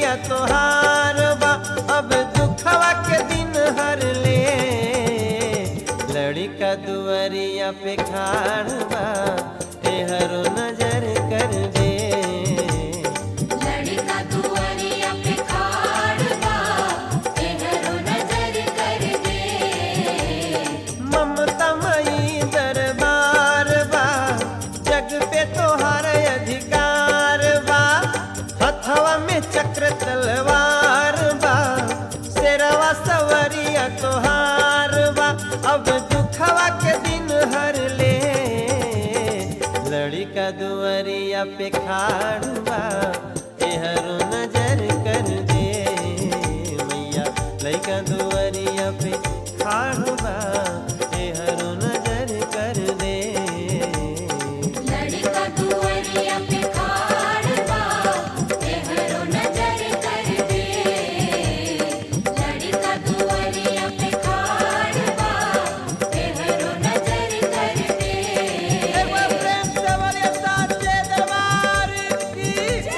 सवरिया तोहार बा अब दुखवा के दिन हर ले लड़का दुआरिया पे खाड़ बा एहरो नजर कर दे लड़का दुआरिया पे खाड़ बा एहरो नजर कर दे ममता मई दरबार बा जग पे तोहार अधिकार बा हथवा में चक्र तलवार बा शेरवा सवरिया तोहार बा अब दुखवा के दिन हर ले लड़का दुआरिया पे खाड़ बा एहरो नजर कर दे मैया लड़का दुआरिया पे खाड़ बा एहरो नजर कर दे लड़का दुआरिया पे खाड़ बा एहरो नजर कर दे लड़का दुआरिया पे खाड़ बा एहरो नजर कर दे एक बार प्रेम से बोलिए साचे दरबार की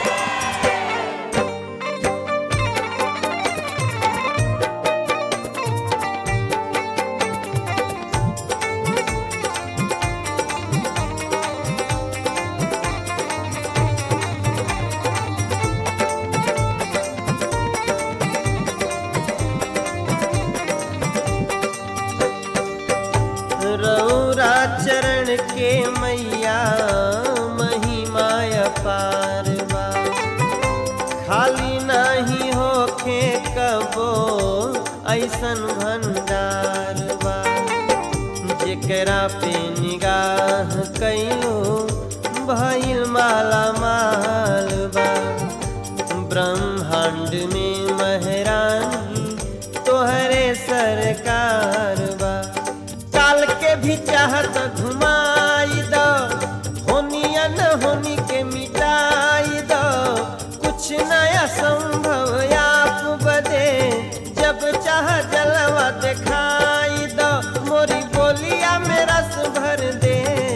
रौरा चरण के मैया महिमा अपार बा खाली नाही होखे कबो ऐसन भंडार बा जेकरा पे निगाह कैलो भइल माला माल बा ब्रह्मांड में महरानी तोहरे सरकार बा काल के भी चाहत घुमाई दो होनिया न होनी के मिटाई दो कुछ नया संभव आप बदे जब चाह जलवा दिखाई दो मोरी बोलिया में रस भर दे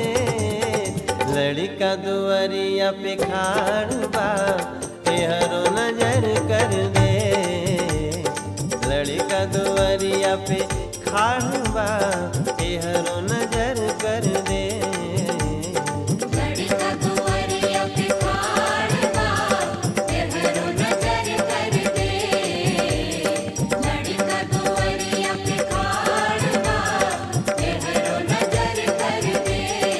लड़का दुआरिया पे खाड़ बा एहरो नजर कर दे लड़का दुआरिया पे खाड़ बा एहरो नजर कर दे लड़का दुआरिया पे खाड़ बा एहरो नजर कर दे लड़का दुआरिया पे खाड़ बा एहरो नजर कर दे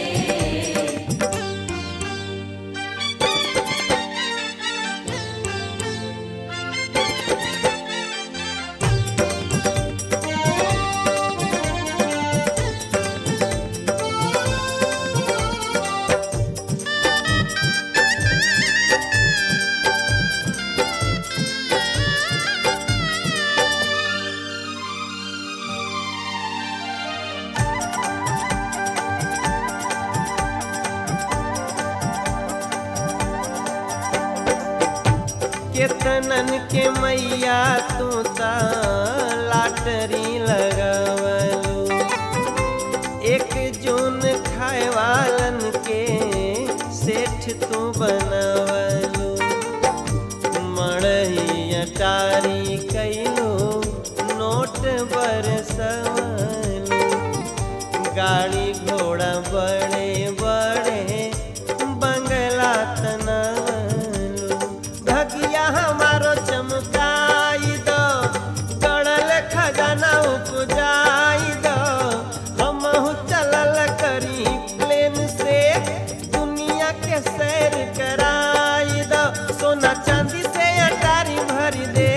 केतनन के मैया तू ता लाटरी लगवलू एक जून खाए वालन के सेठ तू बनवलू मड़ही अटारी कैलू नोट बरसवलू गाड़ी घोड़ा बड़े बड़े बंगला तनवलू भगिया हमारो चमकाई दो गड़ल खजाना उपजाई दो हमहू चलल करी प्लेन से दुनिया के सैर कराई दो सोना चांदी से अटारी भर दे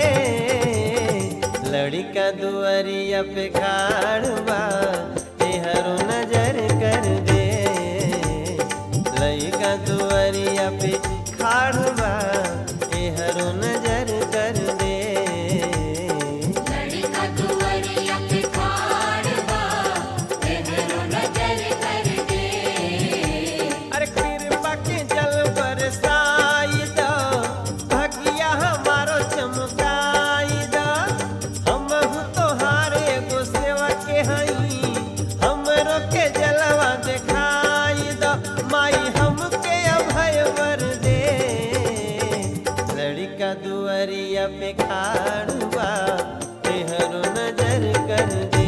लड़का दुआरिया पे खाड़ बा एहरो नजर कर दे लड़का दुआरिया पे खाड़ बा एहरो नजर कर दे लड़का दुआरिया पे खाड़ बा एहरो नजर कर दे अरे कृपा के जल बरसाई दो भगिया हमारो चमकाई दो हम तोहार एगो सेवा के दुआरिया पे खाड़ बा तेहरो नजर कर दे